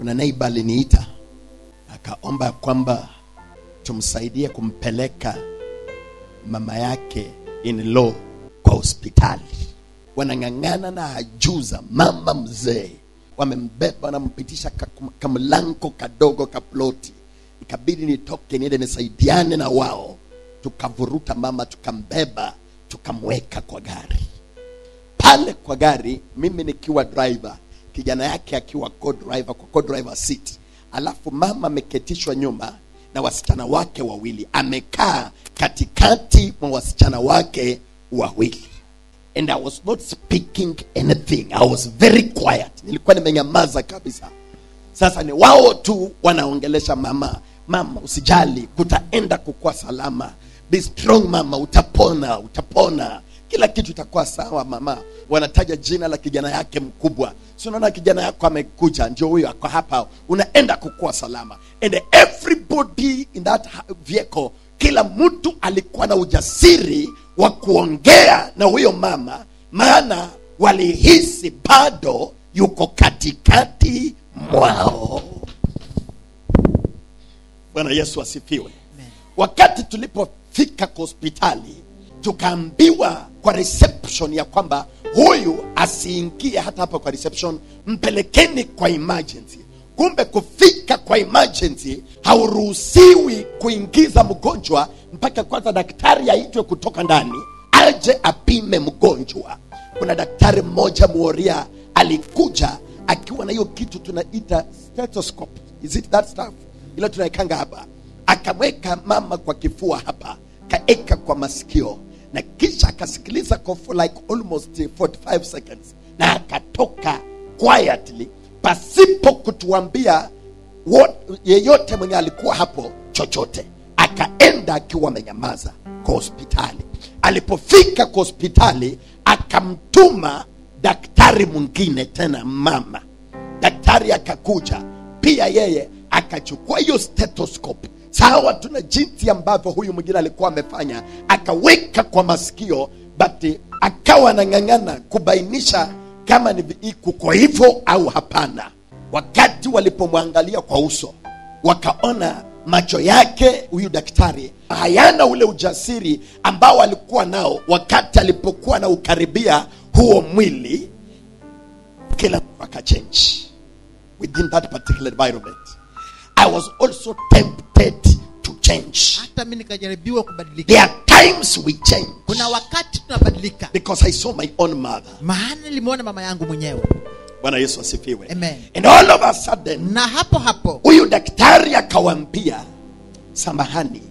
kuna neiba aliniita akaomba kwamba tumsaidie kumpeleka mama yake in law kwa hospitali wanang'ang'ana na ajuza mama mzee wamembeba wanampitisha ka- kamlango kadogo kaploti ikabidi nitoke niende nisaidiane na wao tukavuruta mama tukambeba tukamweka kwa gari pale kwa gari mimi nikiwa driver kijana yake akiwa co-driver kwa co-driver seat alafu mama ameketishwa nyuma na wasichana wake wawili amekaa katikati mwa wasichana wake wawili and i was not speaking anything i was very quiet nilikuwa nimenyamaza kabisa sasa ni wao tu wanaongelesha mama mama usijali kutaenda kukuwa salama be strong mama utapona utapona kila kitu itakuwa sawa mama wanataja jina la kijana yake mkubwa si unaona kijana yako amekuja ndio huyo ako hapa unaenda kukuwa salama and everybody in that ha- vehicle kila mtu alikuwa na ujasiri wa kuongea na huyo mama maana walihisi bado yuko katikati mwao bwana yesu asifiwe wakati tulipofika kwa hospitali tukaambiwa kwa reception ya kwamba huyu asiingie hata hapa kwa reception mpelekeni kwa emergency kumbe kufika kwa emergency hauruhusiwi kuingiza mgonjwa mpaka kwanza daktari aitwe kutoka ndani aje apime mgonjwa kuna daktari mmoja mworia alikuja akiwa na hiyo kitu tunaita stethoscope is it that stuff ile tunaekanga hapa akamweka mama kwa kifua hapa kaeka kwa masikio na kisha akasikiliza kwa for like almost 45 seconds na akatoka quietly pasipo kutuambia what, yeyote mwenye alikuwa hapo chochote akaenda akiwa amenyamaza kwa hospitali alipofika kwa hospitali akamtuma daktari mwingine tena mama daktari akakuja pia yeye akachukua hiyo stethoscope sawa tuna jinsi ambavyo huyu mwingine alikuwa amefanya akaweka kwa masikio but akawa anang'ang'ana kubainisha kama ni vi- kuko hivyo au hapana wakati walipomwangalia kwa uso wakaona macho yake huyu daktari hayana ule ujasiri ambao alikuwa nao wakati alipokuwa na ukaribia huo mwili kila mtu akachange within that particular environment i was also tempted to change hata mi nikajaribiwa kubadilika there are times we change kuna wakati tunabadilika because i saw my own mother maana nilimwona mama yangu mwenyewe bwana yesu asifiwe Amen. and all of a sudden na hapo hapo huyu daktari akawambia samahani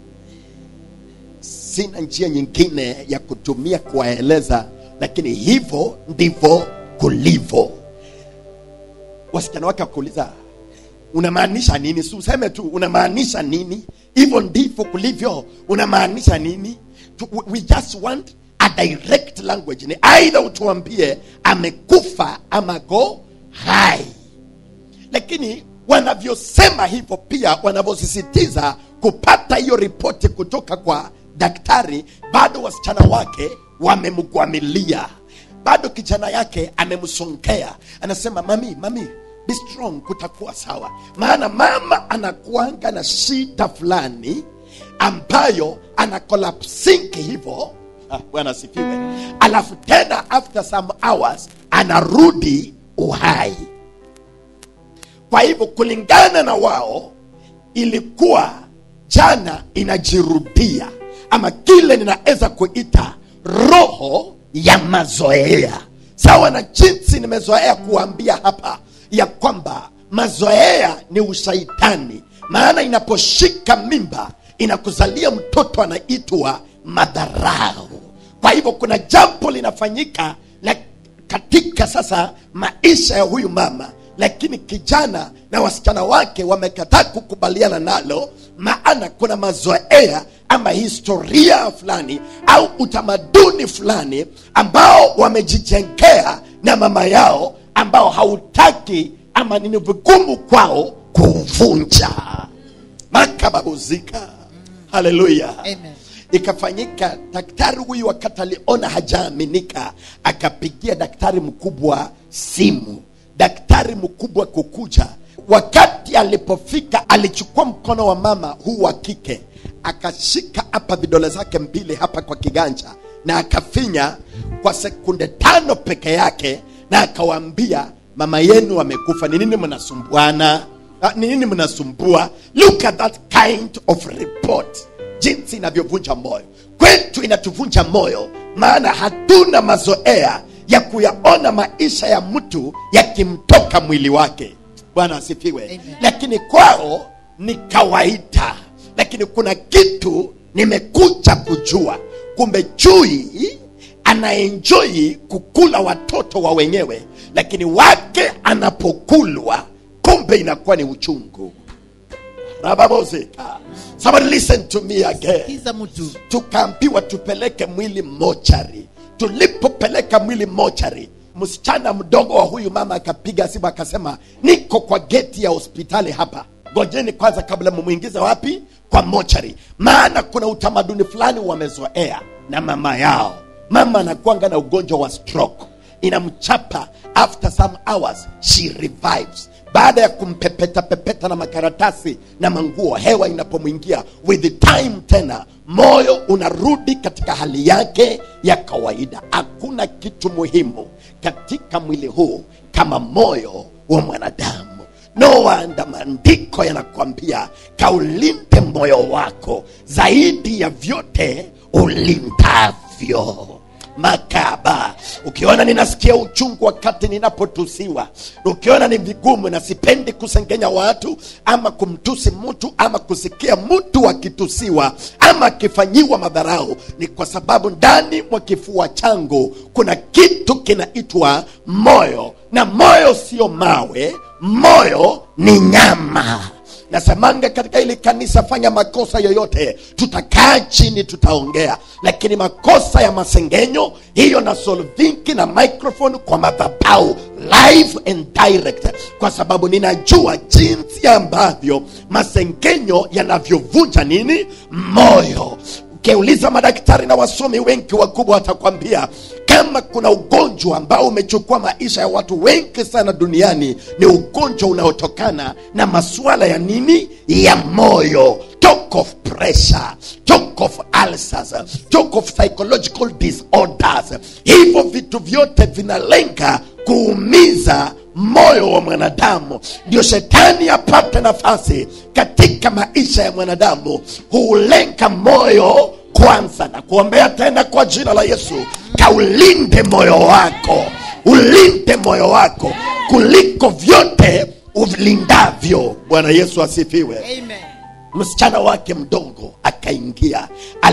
sina njia nyingine ya kutumia kuwaeleza lakini hivyo ndivyo kulivyo wasichana wake wakuuliza unamaanisha nini si useme tu unamaanisha nini hivyo ndivyo kulivyo unamaanisha nini Tu- we- we just want a direct language ni aidha utuambie amekufa ama go hai lakini wanavyosema hivyo pia wanavyosisitiza kupata hiyo ripoti kutoka kwa daktari bado wasichana wake wamemgwamilia bado kijana yake amemsongea anasema mami mami be strong kutakuwa sawa maana mama anakuanga na shida fulani ambayo ana collapsing hivyo Ah, bwana asifiwe alafu tena after some hours anarudi uhai kwa hivyo kulingana na wao ilikuwa jana inajirudia ama kile ninaweza kuita roho ya mazoea sawa na jinsi nimezoea kuambia hapa ya kwamba mazoea ni ushaitani maana inaposhika mimba inakuzalia mtoto anaitwa madharau kwa hivyo kuna jambo linafanyika la katika sasa maisha ya huyu mama lakini kijana na wasichana wake wamekataa kukubaliana nalo maana kuna mazoea ama historia fulani au utamaduni fulani ambao wamejijengea na mama yao ambao hautaki ama ni vigumu kwao kuvunja makababuzika haleluya Amen. ikafanyika daktari huyu wakati aliona hajaaminika akapigia daktari mkubwa simu daktari mkubwa kukuja wakati alipofika alichukua mkono wa mama huu wa kike akashika hapa vidole zake mbili hapa kwa kiganja na akafinya kwa sekunde tano peke yake na akawaambia mama yenu amekufa ni nini mnasumbuana Ah, ni nini mnasumbua look at that kind of report jinsi inavyovunja moyo kwetu inatuvunja moyo maana hatuna mazoea ya kuyaona maisha ya mtu yakimtoka mwili wake bwana asifiwe Amen. lakini kwao ni kawaida lakini kuna kitu nimekuja kujua kumbe chui anaenjoi kukula watoto wa wenyewe lakini wake anapokulwa kumbe inakuwa ni uchungu rababozeka somebody listen to me again kiza mtu tukaambiwa tupeleke mwili mochari tulipopeleka mwili mochari msichana mdogo wa huyu mama akapiga simu akasema niko kwa geti ya hospitali hapa ngojeni kwanza kabla mumwingize wapi kwa mochari maana kuna utamaduni fulani wamezoea na mama yao mama anakuanga na ugonjwa wa stroke inamchapa after some hours she revives baada ya kumpepeta pepeta na makaratasi na manguo hewa inapomwingia with the time tena moyo unarudi katika hali yake ya kawaida hakuna kitu muhimu katika mwili huu kama moyo wa mwanadamu no wonder maandiko yanakwambia kaulinde moyo wako zaidi ya vyote ulindavyo makaba ukiona ninasikia uchungu wakati ninapotusiwa ukiona ni vigumu na sipendi kusengenya watu ama kumtusi mtu ama kusikia mtu akitusiwa ama akifanyiwa madharau ni kwa sababu ndani mwa kifua changu kuna kitu kinaitwa moyo na moyo sio mawe moyo ni nyama nasemanga katika hili kanisa fanya makosa yoyote tutakaa chini tutaongea lakini makosa ya masengenyo hiyo na solvinki na microphone kwa madhabau live and direct kwa sababu ninajua jinsi ambavyo masengenyo yanavyovunja nini moyo ukiuliza madaktari na wasomi wengi wakubwa watakwambia kama kuna ugonjwa ambao umechukua maisha ya watu wengi sana duniani ni ugonjwa unaotokana na masuala ya nini ya moyo talk of pressure talk of ulcers talk of psychological disorders hivyo vitu vyote vinalenga kuumiza moyo wa mwanadamu ndio shetani apate nafasi katika maisha ya mwanadamu huulenga moyo kwanza na kuombea tena kwa jina la yesu kaulinde moyo wako ulinde moyo wako kuliko vyote ulindavyo bwana yesu asifiwe amen msichana wake mdogo akaingia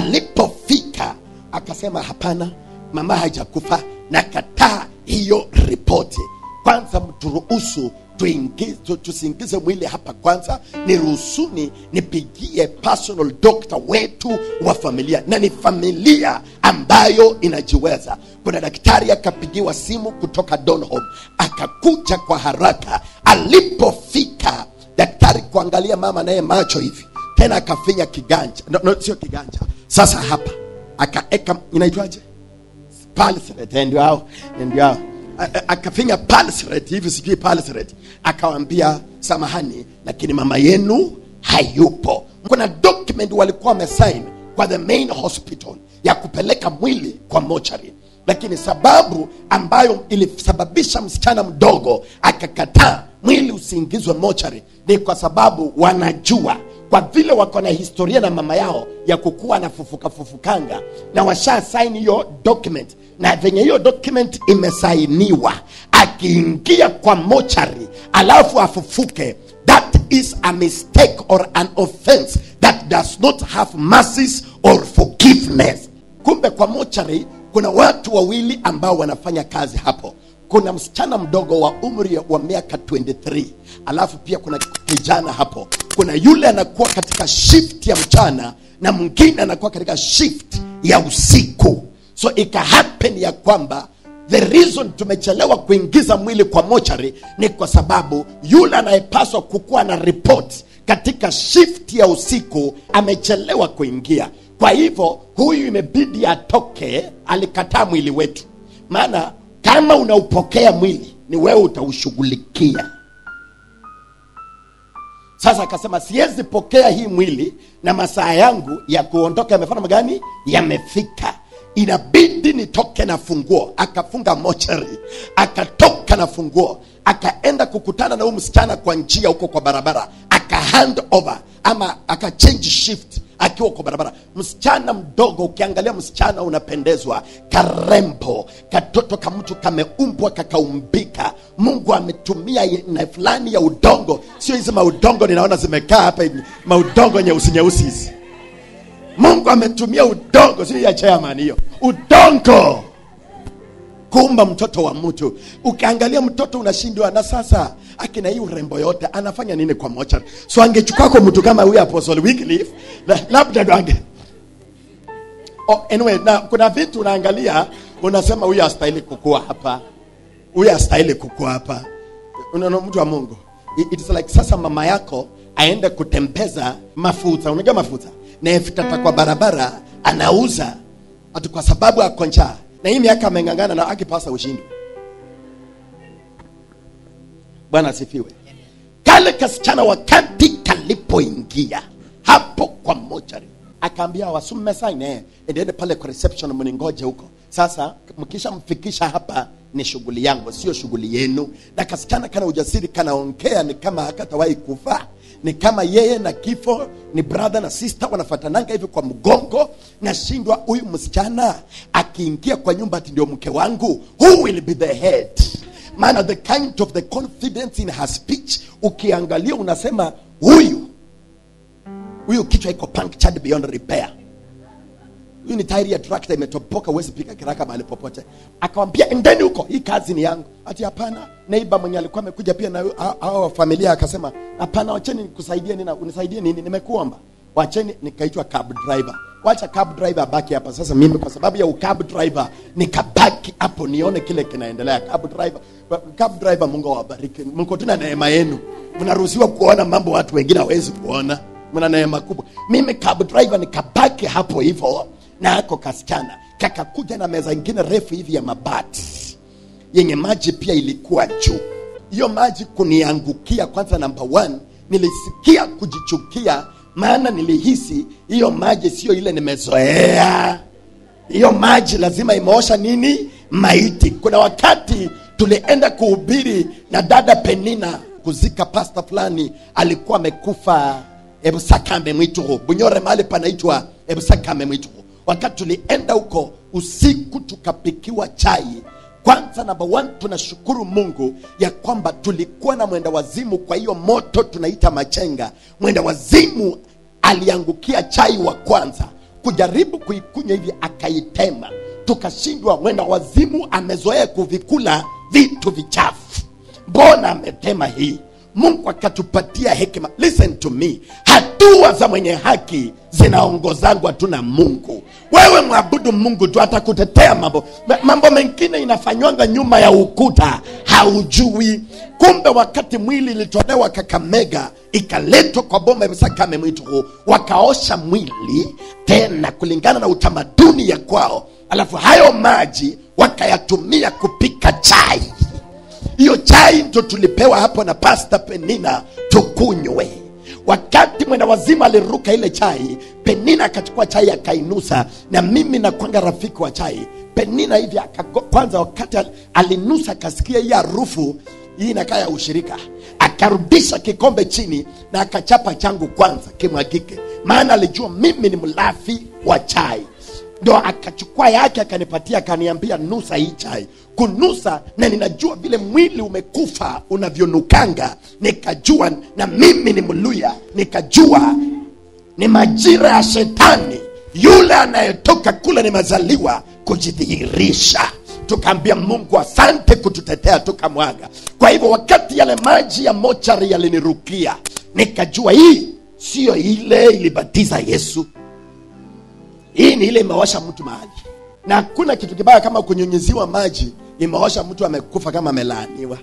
alipofika akasema hapana mama hajakufa na kataa hiyo ripoti kwanza mturuhusu tuingize- tu- tusiingize mwili hapa kwanza niruhusuni nipigie personal doctor wetu wa familia na ni familia ambayo inajiweza kuna daktari akapigiwa simu kutoka donholm akakuja kwa haraka alipofika daktari kuangalia mama naye macho hivi tena akafinya kiganja no, no, sio kiganja sasa hapa akaeka inaitwaje pulse rate eh, ndio hao eh, ndio hao A- a- akafinya pulse rate hivi sijui pulse rate akawambia samahani lakini mama yenu hayupo kuna document walikuwa wamesign kwa the main hospital ya kupeleka mwili kwa mochari lakini sababu ambayo ilisababisha msichana mdogo akakataa mwili usiingizwe mochari ni kwa sababu wanajua kwa vile wako na historia na mama yao ya kukuwa na fufuka fufukanga na washa saini hiyo document na venye hiyo document imesainiwa akiingia kwa mochari alafu afufuke that is a mistake or an offense that does not have mercies or forgiveness kumbe kwa mochari kuna watu wawili ambao wanafanya kazi hapo kuna msichana mdogo wa umri wa miaka 23 alafu pia kuna kijana hapo kuna yule anakuwa katika shift ya mchana na mwingine anakuwa katika shift ya usiku so ikahappen ya kwamba the reason tumechelewa kuingiza mwili kwa mochari ni kwa sababu yule anayepaswa kukuwa na report katika shift ya usiku amechelewa kuingia kwa hivyo huyu imebidi atoke alikataa mwili wetu maana kama unaupokea mwili ni wewe utaushughulikia sasa akasema siwezi pokea hii mwili na masaa yangu ya kuondoka yamefanya magani yamefika inabidi nitoke na funguo akafunga mochari akatoka na funguo akaenda kukutana na huyu msichana kwa njia huko kwa barabara aka hand over ama aka change shift akiwa kwa barabara msichana mdogo ukiangalia msichana unapendezwa karembo katoto ka mtu kameumbwa kakaumbika mungu ametumia na fulani ya udongo sio hizi maudongo ninaona zimekaa hapa hivi maudongo nyeusi nyeusi hizi mungu ametumia udongo sio ya chairman hiyo udongo kuumba mtoto wa mtu ukiangalia mtoto unashindwa na sasa akina hii urembo yote anafanya nini kwa mocha so angechukua kwa mtu kama huyu apostle Wycliffe la- labda ndo ange oh, anyway na kuna vitu unaangalia unasema huyu astahili kukua hapa huyu astahili kukua hapa unaona mtu wa mungu It- it's like sasa mama yako aende kutembeza mafuta unajua mafuta na efitata kwa barabara anauza ati kwa sababu ako njaa na hii miaka ameng'ang'ana na akipasa ushindi bwana asifiwe kale kasichana wakati kalipoingia hapo kwa mochari akaambia wasumme saine endende pale kwa reception mningoje huko sasa mkishamfikisha hapa ni shughuli yangu sio shughuli yenu na kasichana kana ujasiri kanaongea ni kama hakatawahi kufa ni kama yeye na kifo ni brother na sister wanafatananga hivi kwa mgongo nashindwa huyu msichana akiingia kwa nyumba ati ndio mke wangu who will be the head maana the kind of the confidence in her speech ukiangalia unasema huyu huyu kichwa iko punctured beyond repair huyu ni tairi ya trakta imetopoka huwezi pika kiraka mahali popote akawambia endeni huko hii kazi ni yangu ati hapana neiba mwenye alikuwa amekuja pia na hu- hao- hao wa familia akasema hapana wacheni nikusaidie nini unisaidie nini nimekuomba wacheni nikaitwa cab driver wacha cab driver abaki hapa sasa mimi kwa sababu ya ukab driver nikabaki hapo nione kile kinaendelea cab driver cab driver mungu awabariki mko tuna neema yenu mnaruhusiwa kuona mambo watu wengine hawezi kuona mna neema kubwa mimi cab driver nikabaki hapo hivyo na ako kasichana kakakuja na meza ingine refu hivi ya mabati yenye maji pia ilikuwa juu hiyo maji kuniangukia kwanza namba one nilisikia kujichukia maana nilihisi hiyo maji sio ile nimezoea hiyo maji lazima imeosha nini maiti kuna wakati tulienda kuhubiri na dada penina kuzika pasta fulani alikuwa amekufa ebusakame mwituhu bunyore mahali panaitwa ebusakame mwituhu wakati tulienda huko usiku tukapikiwa chai kwanza namba one tunashukuru mungu ya kwamba tulikuwa na mwenda wazimu kwa hiyo moto tunaita machenga mwenda wazimu aliangukia chai wa kwanza kujaribu kuikunywa hivi akaitema tukashindwa mwenda wazimu amezoea kuvikula vitu vichafu mbona ametema hii mungu akatupatia hekima listen to me hatua za mwenye haki zinaongozangwa tu na mungu wewe mwabudu mungu tu atakutetea mambo Ma- mambo mengine inafanywanga nyuma ya ukuta haujui kumbe wakati mwili ilitolewa kakamega ikaletwa kwa boma ya sakame mwitu wakaosha mwili tena kulingana na utamaduni ya kwao alafu hayo maji wakayatumia kupika chai hiyo chai ndo tulipewa hapo na pasta penina tukunywe wakati mwenda wazima aliruka ile chai penina akachukua chai akainusa na mimi nakwanga rafiki wa chai penina hivi akago, kwanza wakati al- alinusa akasikia hii harufu hii inakaa ya ushirika akarudisha kikombe chini na akachapa changu kwanza kimwagike maana alijua mimi ni mlafi wa chai ndo akachukua yake akanipatia akaniambia nusa hii chai kunusa na ninajua vile mwili umekufa unavyonukanga nikajua na mimi ni mluya nikajua ni majira ya shetani yule anayetoka kule nimezaliwa kujidhihirisha tukaambia mungu asante kututetea tukamwaga kwa hivyo wakati yale maji ya mochari yalinirukia nikajua hii siyo ile ilibatiza yesu hii ni ile imeosha mtu mahali na hakuna kitu kibaya kama kunyunyiziwa maji imeosha mtu amekufa kama amelaaniwa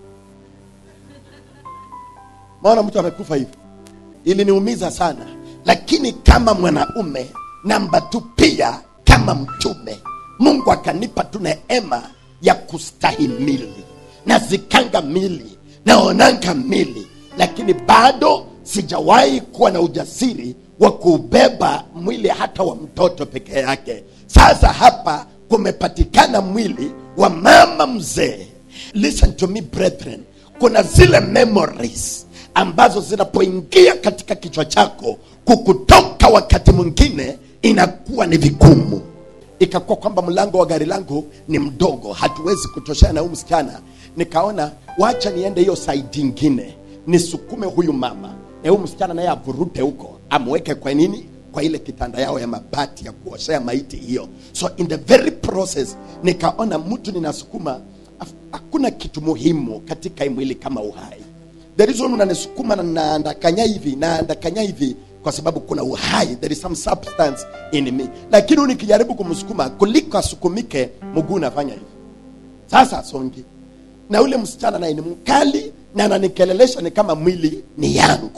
maona mtu amekufa hivi iliniumiza sana lakini kama mwanaume namba tu pia kama mtume mungu akanipa tu neema ya kustahimili na zikanga mili naonanga mili lakini bado sijawahi kuwa na ujasiri wa kuubeba mwili hata wa mtoto peke yake sasa hapa kumepatikana mwili wa mama mzee listen to me brethren kuna zile memories ambazo zinapoingia katika kichwa chako kukutoka wakati mwingine inakuwa ni vigumu ikakuwa kwamba mlango wa gari langu ni mdogo hatuwezi kutoshana na huyu msichana nikaona wacha niende hiyo saidi ingine nisukume huyu mama na huyu msichana naye avurute huko amweke kwa nini kwa ile kitanda yao ya mabati ya kuoshea maiti hiyo so in the very process nikaona mtu ninasukuma af- hakuna kitu muhimu katika hii mwili kama uhai the reason unanisukuma na naandakanya hivi naandakanya hivi kwa sababu kuna uhai there is some substance in me lakini huyu nikijaribu kumsukuma kuliko asukumike mguu unafanya hivi sasa songi na ule msichana naye ni mkali na ananikelelesha ni kama mwili ni yangu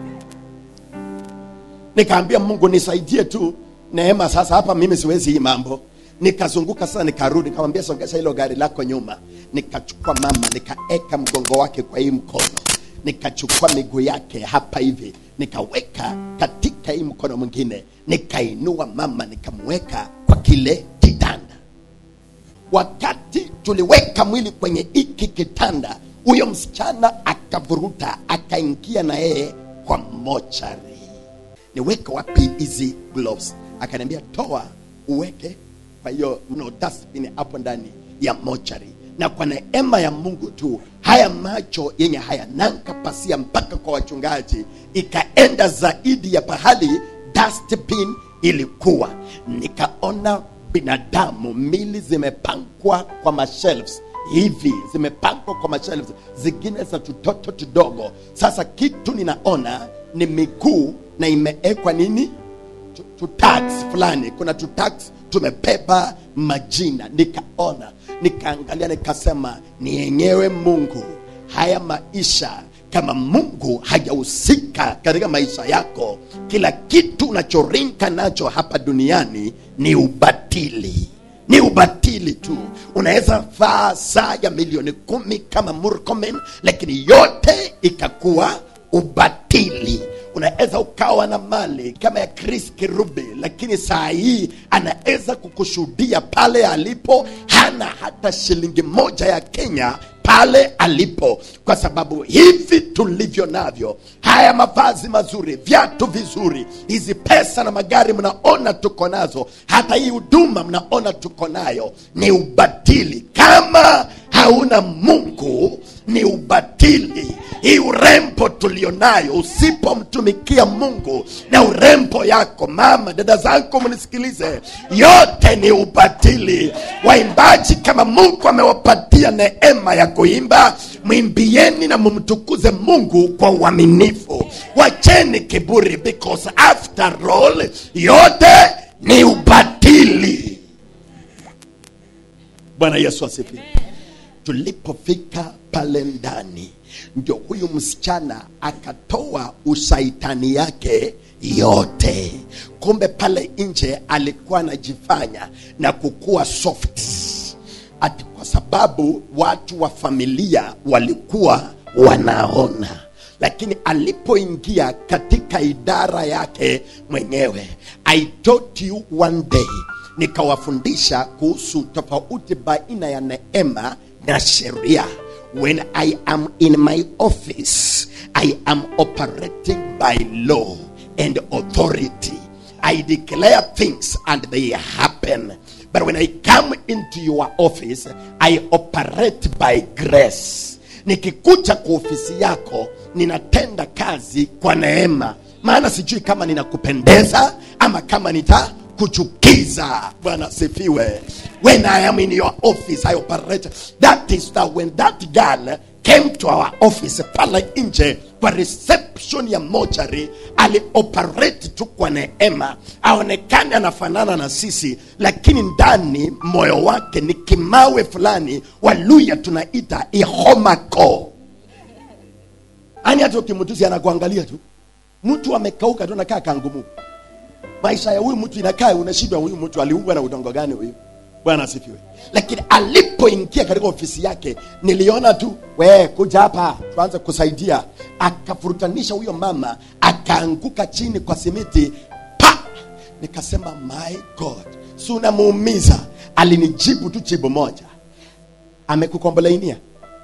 nikaambia mungu nisaidie tu neema sasa hapa mimi siwezi hii mambo nikazunguka sasa nikarudi nikamwambia songesha hilo gari lako nyuma nikachukua mama nikaeka mgongo wake kwa hii mkono nikachukua miguu yake hapa hivi nikaweka katika hii mkono mwingine nikainua mama nikamweka kwa kile kitanda wakati tuliweka mwili kwenye hiki kitanda huyo msichana akavuruta akaingia na yeye kwa mochari niweke wapi hizi gloves akaniambia toa uweke kwa hiyo no dustbin hapo ndani ya mochari na kwa neema ya mungu tu haya macho yenye hayananga pasia mpaka kwa wachungaji ikaenda zaidi ya pahali dustbin ilikuwa nikaona binadamu mili zimepangwa kwa mashelves hivi zimepangwa kwa mashelves zingine za tutoto tudogo sasa kitu ninaona ni miguu na imeekwa nini tu- tutax fulani kuna tutax tumebeba majina nikaona nikaangalia nikasema ni yenyewe mungu haya maisha kama mungu hajahusika katika maisha yako kila kitu unachorinka nacho hapa duniani ni ubatili ni ubatili tu unaweza vaa saa ya milioni kumi kama murkomen lakini yote ikakuwa ubatili unaweza ukawa na mali kama ya chris kirubi lakini saa hii anaweza kukushuhudia pale alipo hana hata shilingi moja ya kenya pale alipo kwa sababu hivi tulivyo navyo haya mavazi mazuri viatu vizuri hizi pesa na magari mnaona tuko nazo hata hii huduma mnaona tuko nayo ni ubatili kama hauna mungu ni ubatili hii urembo tulionayo usipomtumikia mungu na urembo yako mama dada zako mnisikilize yote ni ubatili waimbaji kama mungu amewapatia neema ya kuimba mwimbieni na mumtukuze mungu kwa uaminifu wacheni kiburi because after all yote ni ubatili bwana yesu asifiwe tulipofika pale ndani ndio huyu msichana akatoa ushaitani yake yote kumbe pale nje alikuwa anajifanya na kukuwa soft ati kwa sababu watu wa familia walikuwa wanaona lakini alipoingia katika idara yake mwenyewe i taught you one day nikawafundisha kuhusu tofauti baina ya neema na sheria when i am in my office i am operating by law and authority i declare things and they happen but when i come into your office i operate by grace nikikuja kwa ofisi yako ninatenda kazi kwa neema maana sijui kama ninakupendeza ama kama nita kuchukiza bwana asifiwe when i am in your office i operate that is that when that girl came to our office pale nje kwa reception ya mochari alioperate tu kwa neema aonekane anafanana na sisi lakini ndani moyo wake ni kimawe fulani waluya tunaita ihomako ani hata ukimtusi anakuangalia tu mtu amekauka tu nakaa kangumu maisha ya huyu mtu inakaa unashindwa huyu mtu aliungwa na udongo gani huyu bwana asifiwe lakini alipoingia katika ofisi yake niliona tu we kuja hapa tuanze kusaidia akafurutanisha huyo mama akaanguka chini kwa simiti pa nikasema my god si unamuumiza alinijibu tu jibu moja amekukombolainia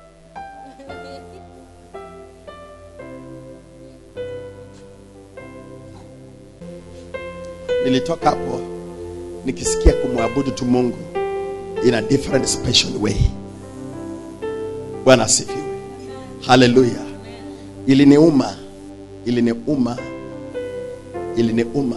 nilitoka hapo nikisikia kumwabudu tu mungu in a different special way bwana asifiwe haleluya iliniuma iliniuma iliniuma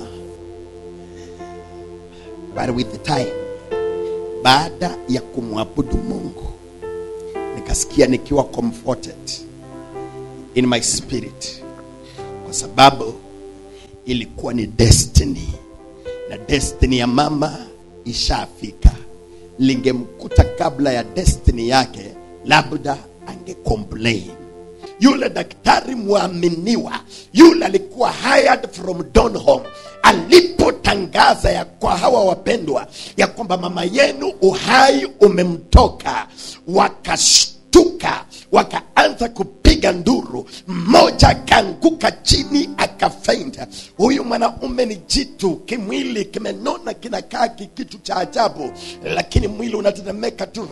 but with the time baada ya kumwabudu mungu nikasikia nikiwa comforted in my spirit kwa sababu ilikuwa ni destiny na destiny ya mama ishafika lingemkuta kabla ya destiny yake labda angecomplain yule daktari mwaminiwa yule alikuwa hired from donholm alipotangaza ya kwa hawa wapendwa ya kwamba mama yenu uhai umemtoka wakashtuka wakaanza kupiga nduru mmoja akaanguka chini akafeinta huyu mwanaume ni jitu kimwili kimenona kinakaa kikitu cha ajabu lakini mwili unatetemeka tu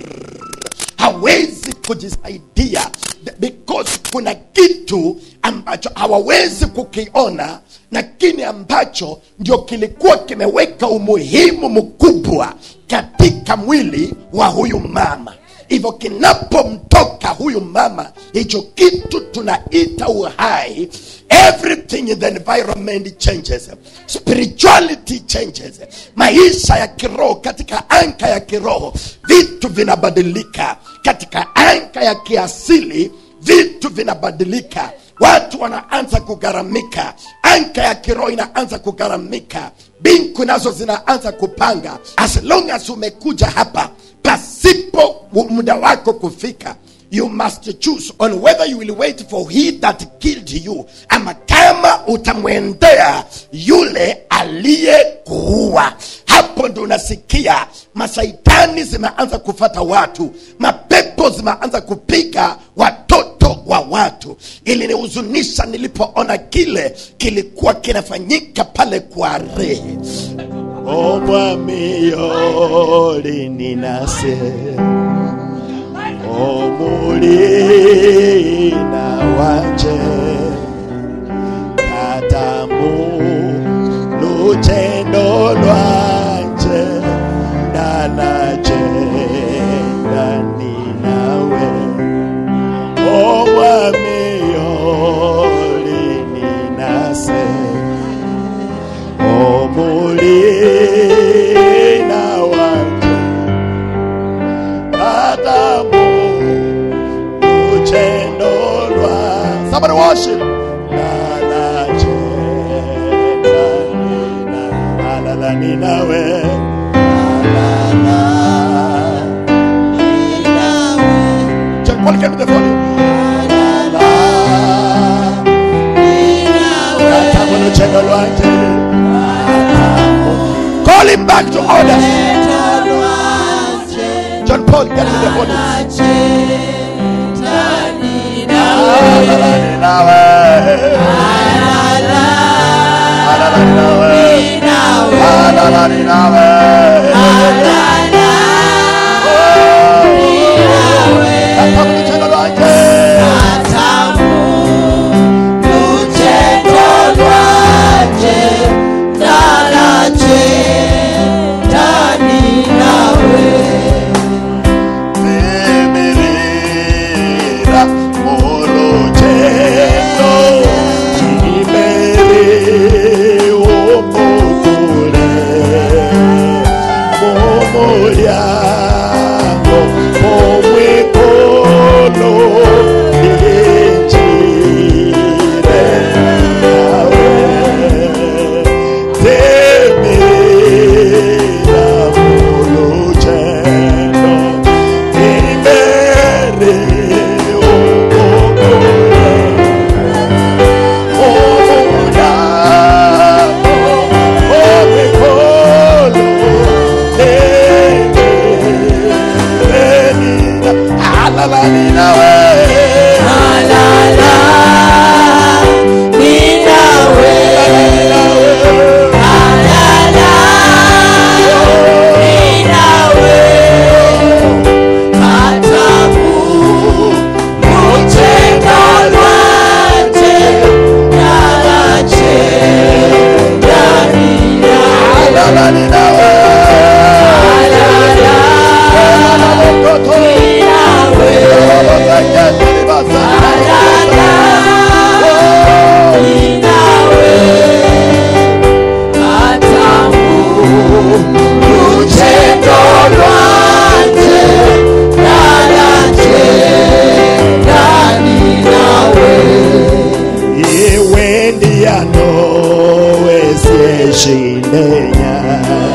hawezi kujisaidia because kuna kitu ambacho hawawezi kukiona lakini ambacho ndio kilikuwa kimeweka umuhimu mkubwa katika mwili wa huyu mama hivyo kinapomtoka huyu mama hicho kitu tunaita uhai everything in the environment changes spirituality changes maisha ya kiroho katika anka ya kiroho vitu vinabadilika katika anka ya kiasili vitu vinabadilika watu wanaanza kugharamika anka ya kiroho inaanza kugharamika binku nazo zinaanza kupanga as long as umekuja hapa pasipo muda wako kufika you must choose on whether you will wait for he that killed you ama kama utamwendea yule aliyekuua hapo ndo unasikia masaitani zimeanza kufata watu mapepo zimeanza kupiga watoto wa watu ilinihuzunisha nilipoona kile kilikuwa kinafanyika pale kwa rehe omwami yoli ninase omulina wanje katamu lutendo lwanje ndanaje ndani nawe omwami yoli ninase omulina wanje katamu lutendo lwa somebody worship ndanaje ndani na- alala ninawe alala Check, Paul, get me the volume. Alala katamu lutendo lwanje Call him back to order. John Paul, get me the volume. Alala ninawe. Alala ninawe. Alala ninawe. Katamu lutendo lwanje. Bemerera urugendo imbere umugore nishinde nyakati